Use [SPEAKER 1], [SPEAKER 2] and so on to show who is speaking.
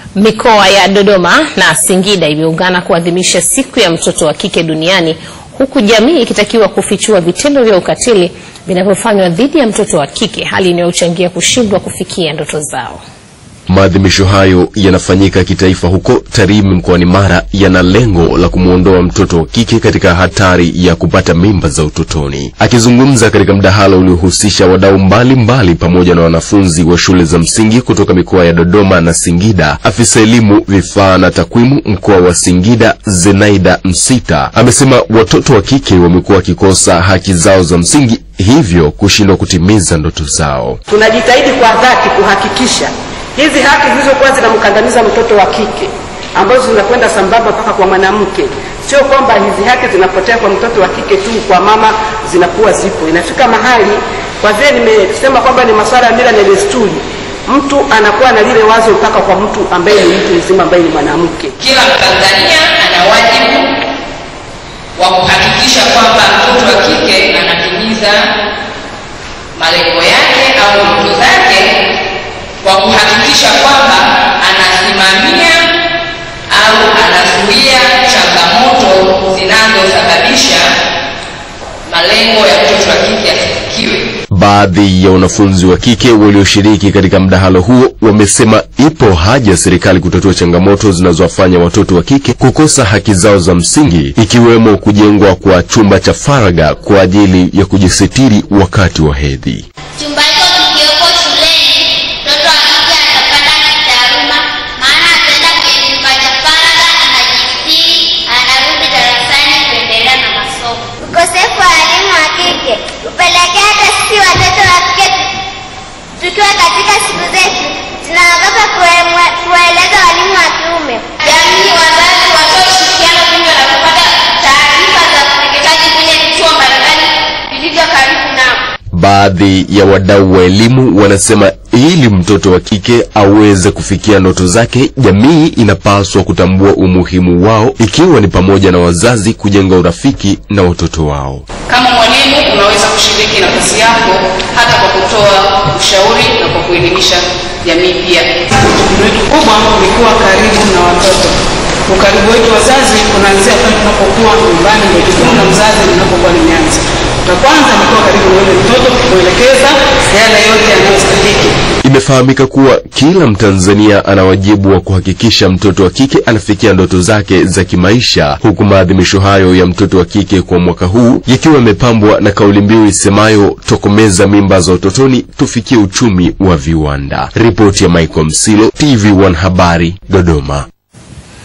[SPEAKER 1] Mikoa ya Dodoma na Singida imeungana kuadhimisha siku ya mtoto wa kike duniani huku jamii ikitakiwa kufichua vitendo vya ukatili vinavyofanywa dhidi ya mtoto wa kike, hali inayochangia kushindwa kufikia ndoto zao.
[SPEAKER 2] Maadhimisho hayo yanafanyika kitaifa huko Tarime mkoani Mara, yana lengo la kumwondoa mtoto wa kike katika hatari ya kupata mimba za utotoni. Akizungumza katika mdahalo uliohusisha wadau mbalimbali pamoja na wanafunzi wa shule za msingi kutoka mikoa ya Dodoma na Singida, afisa elimu vifaa na takwimu mkoa wa Singida Zenaida Msita amesema watoto wa kike wamekuwa wakikosa haki zao za msingi, hivyo kushindwa kutimiza ndoto zao.
[SPEAKER 3] Tunajitahidi kwa dhati kuhakikisha hizi haki zilizokuwa zinamkandamiza mtoto wa kike ambazo zinakwenda sambamba mpaka kwa mwanamke. Sio kwamba hizi haki zinapotea kwa mtoto wa kike tu, kwa mama zinakuwa zipo. Inafika mahali, kwa vile nimesema kwamba ni masuala ya mila na desturi, mtu anakuwa na lile wazo mpaka kwa mtu ambaye ni mtu mzima ambaye ni mwanamke.
[SPEAKER 4] Kila Mtanzania ana wajibu wa kuhakikisha kwamba mtoto wa kike anatimiza malengo yake au ndoto zake kwa kuhakikisha kwamba anasimamia au anazuia changamoto zinazosababisha malengo ya mtoto wa kike asifikiwe.
[SPEAKER 2] Baadhi ya wanafunzi wa kike walioshiriki katika mdahalo huo wamesema ipo haja ya serikali kutatua changamoto zinazowafanya watoto wa kike kukosa haki zao za msingi, ikiwemo kujengwa kwa chumba cha faragha kwa ajili ya kujisitiri wakati wa hedhi.
[SPEAKER 5] Chumba hicho kikiwepo shuleni, mtoto wa kike atapanda kitaaluma, maana ataenda kwenye chumba cha faragha, anajistiri, anarudi darasani kuendelea na masomo. Ukosefu wa elimu wa kike hupelekea hata sisi watoto wa kike tukiwa katika siku zetu tunaogopa kuemwe- kuwaeleza walimu wa kiume. Jamii, wazazi watoe ushirikiano vingi wanapopata taarifa za ukeketaji kwenye vituo mbalimbali vilivyo karibu nao.
[SPEAKER 2] Baadhi ya wadau wa elimu wanasema ili mtoto wa kike aweze kufikia ndoto zake, jamii inapaswa kutambua umuhimu wao, ikiwa ni pamoja na wazazi kujenga urafiki na watoto wao.
[SPEAKER 4] Kama mwalimu unaweza kushiriki nafasi yako hata kwa kutoa ushauri na kwa kuelimisha jamii pia.
[SPEAKER 3] Jukumu letu kubwa ni kuwa karibu na watoto. Ukaribu wetu wazazi unaanzia pale tunapokuwa nyumbani, ndio jukumu la mzazi linapokuwa limeanza. La kwanza ni kuwa karibu na yule mtoto, kuelekeza yale yote yanayostahiki.
[SPEAKER 2] Imefahamika kuwa kila Mtanzania ana wajibu wa kuhakikisha mtoto wa kike anafikia ndoto zake za kimaisha, huku maadhimisho hayo ya mtoto wa kike kwa mwaka huu yakiwa yamepambwa na kauli mbiu isemayo tokomeza mimba za utotoni, tufikie uchumi wa viwanda. Ripoti ya Michael Msilo, TV1 Habari, Dodoma.